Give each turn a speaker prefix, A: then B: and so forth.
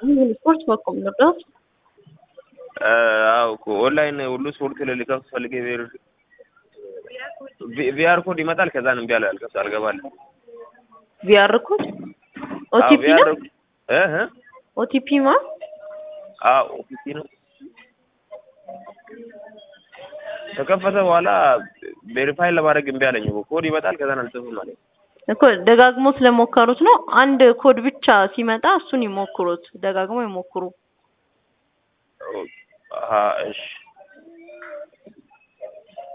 A: ይህን ስፖርት በቁም ንብረት
B: አዎ እኮ ኦንላይን ሁሉ ስፖርት ልከፍት ፈልጌ ቪአር ኮድ ይመጣል። ከዛን እምቢ አለ አልከፍት አልገባልም።
A: ቪአር ኮድ ኦቲፒ ነው
B: እህ
A: ኦቲፒ ማ
B: አዎ ኦቲፒ ነው። ከከፈተ በኋላ ቬሪፋይ ለማድረግ እምቢ አለኝ እኮ ኮድ ይመጣል። ከዛን አልጽፍም አለኝ
A: እኮ ደጋግሞ ስለሞከሩት ነው። አንድ ኮድ ብቻ ሲመጣ እሱን ይሞክሩት፣ ደጋግሞ ይሞክሩ።
B: አሀ እሺ